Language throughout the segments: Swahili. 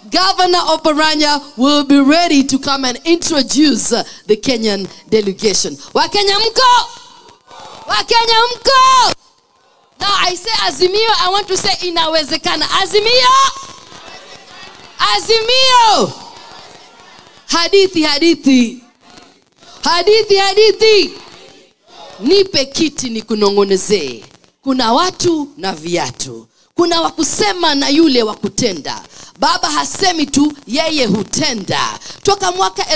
Governor Oparanya will be ready to come and introduce uh, the Kenyan delegation. Wakenya mko? Wakenya mko? Now I say Azimio, I want to say inawezekana. Azimio! Azimio! Hadithi, hadithi. Hadithi, hadithi. Nipe kiti nikunong'onezee. Kuna watu na viatu. Kuna wa kusema na yule wa kutenda. Baba hasemi tu, yeye hutenda. Toka mwaka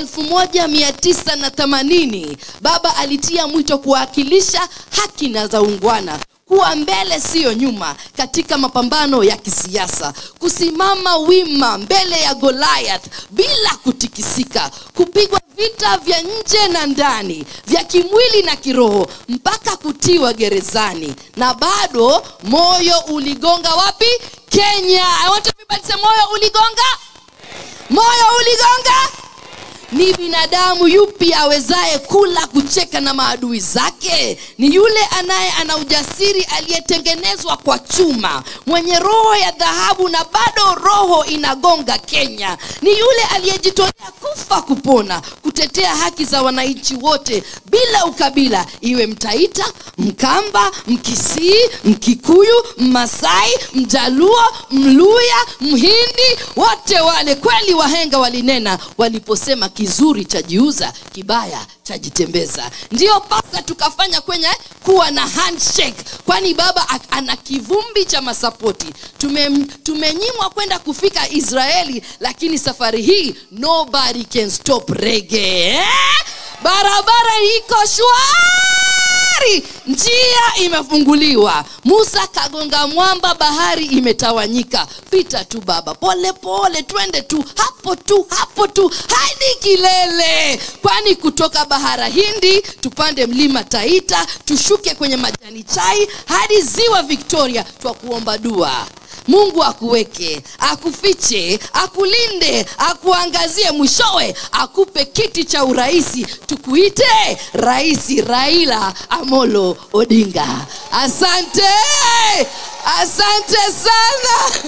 1980 baba alitia mwito kuwakilisha haki na za ungwana kuwa mbele siyo nyuma katika mapambano ya kisiasa kusimama wima mbele ya goliath bila kutikisika kupigwa vita vya nje na ndani vya kimwili na kiroho mpaka kutiwa gerezani na bado moyo uligonga wapi kenya I want everybody to say, moyo uligonga moyo uligonga ni binadamu yupi awezaye kula kucheka na maadui zake ni yule anaye ana ujasiri aliyetengenezwa kwa chuma mwenye roho ya dhahabu na bado roho inagonga kenya ni yule aliyejitolea kufa kupona kutetea haki za wananchi wote bila ukabila iwe mtaita mkamba mkisii mkikuyu mmasai mjaluo mluya mhindi wote wale kweli wahenga walinena waliposema kizuri chajiuza kibaya chajitembeza ndiyo pasa tukafanya kwenye kuwa na handshake kwani baba ak- ana kivumbi cha masapoti Tume, tumenyimwa kwenda kufika israeli lakini safari hii nobody can stop rege eh? barabara iko shwari njia imefunguliwa musa kagonga mwamba bahari imetawanyika pita tu baba pole pole twende tu hapo tu hapo tu hadi kilele kwani kutoka bahara hindi tupande mlima taita tushuke kwenye majani chai hadi ziwa victoria twa kuomba dua mungu akuweke akufiche akulinde akuangazie mwishowe akupe kiti cha urahisi tukuite raisi raila amolo odinga asante asante sana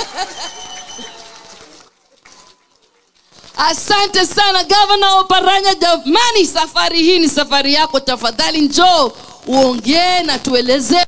asante sana gavana oparanya jamani safari hii ni safari yako tafadhali njoo uongee na tuelezee